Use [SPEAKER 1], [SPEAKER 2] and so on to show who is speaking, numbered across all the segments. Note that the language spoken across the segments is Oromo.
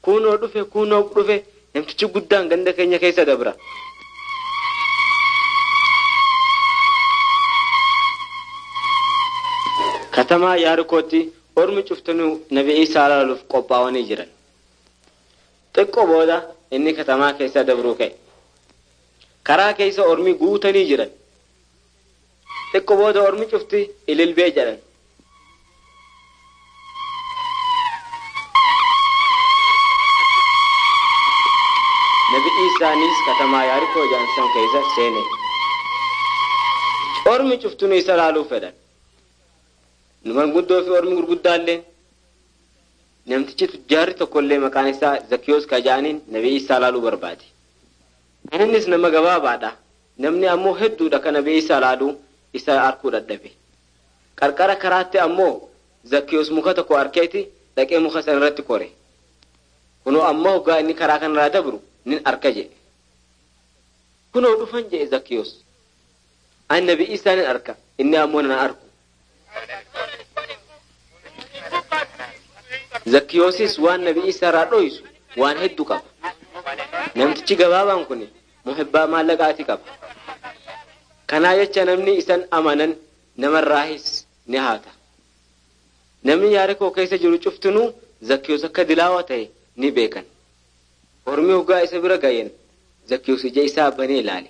[SPEAKER 1] kunoo dhufe kunoo dhufe namtichi guddaan ganda keenya keessa dabra. Katamaa Yaarikootti ormi cuftinuu nabi Isaa ilaaluuf qophaa'anii jiran. Xiqqoo booda inni katamaa keessa dabruu ka'e. Karaa keessa ormi guutanii jiran. Xiqqoo booda ormi cufti ililbee jedhan. Nabi Isaanis katamaa Yaarikoo jedhamsan keessa seene. Ormi cuftinuu isa ilaaluuf fedhan. Manguddoo fi ormi gurguddaallee namtichi tujjaarri tokkollee maqaan isaa Zakiyoos Kajaaniin nabii isaa ilaaluu barbaade. Innis nama gabaabaadha. Namni ammoo hedduudha kan nabii isaa ilaaluu isa arkuu dadhabe. Qarqara karaatti ammoo Zakiyoos muka tokko arkeeti dhaqee muka sana irratti kore. Kunoo ammoo hoggaa inni karaa kanarraa dabru nin arka jedhe. Kunoo dhufan jedhe Zakiyoos. Ani nabii isaa nin arka inni ammoo nan arku. Zakkiyoosis waan nabii isaa irraa dho'isu waan hedduu qaba. Namtichi gabaabaan kun muhibbaa maallaqaati qaba. Kanaa jecha namni isan amanan namarraahis ni haata. Namni Yaarikoo keessa jiru cuftinuu Zakkiyoos akka dilaawa ta'e ni beekan. Ormi hoggaa isa bira gayen Zakkiyoos ija isaa banee ilaale.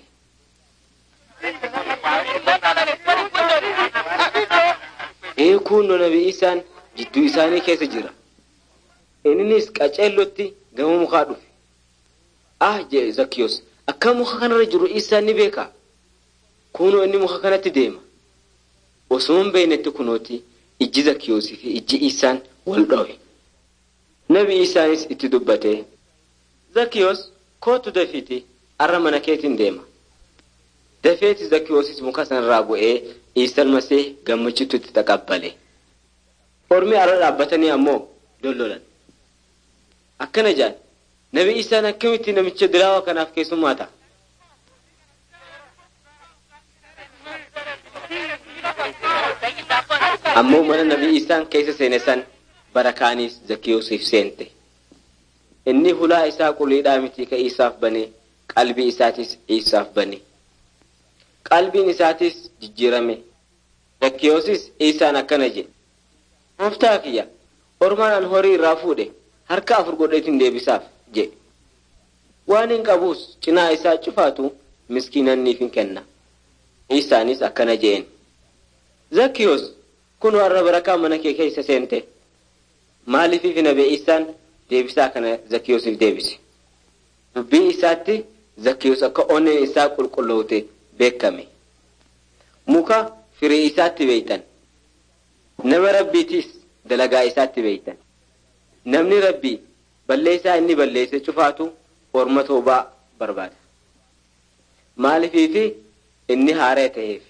[SPEAKER 1] Eekuun nabii isaan jidduu isaanii keessa jira. Innis qaceellotti gama mukaa dhufe. Ah jedhe Zakkiyoos akka muka kanarra jiru isaan ni beeka. Kunoo inni muka kanatti deema. Osoo hin beeknetti kunooti ijji Zakkiyoosii fi ijji isaan wal dhowe. Nabi isaanis itti dubbate. Zakkiyoos kootu dafiiti arra mana keetiin deema. Dafeeti Zakkiyoosis muka sanarraa bu'ee Iisaan masee gammachiitu itti taqabbale. Ormi arra dhaabbatanii ammoo dollolan. Akkana jaan nabi isaan akkamitti namicha dilaawa kanaaf keessummaa ta'a. Ammoo mana nabi isaan keessa seene san barakaanis Zakkiyoosiif seente. Inni hulaa isaa quliidhaa miti ka isaaf bane qalbii isaatis isaaf bane. Qalbiin isaatis jijjiirame. Zakkiyoosis isaan akkana jedhe. Gooftaa kiyya ormaan an horii irraa fuudhe harka afur godheetiin deebisaaf jedhe. Waan hin qabuus cinaa isaa cufaatu miskiinanniif hin kenna. Isaanis akkana jeen. Zakkiyoos kun warra barakaa mana kee keessa seente. Maaliifif nabee isaan deebisaa kana Zakkiyoosiif deebise. Dubbii isaatti Zakkiyoos akka onneen isaa qulqulloote beekame. Muka firii isaatti beeytan. Nama rabbiitiis dalagaa isaatti beeytan. Namni rabbii balleessaa inni balleesse cufaatu orma toobaa barbaada. Maaliifiifi inni haaree ta'eef.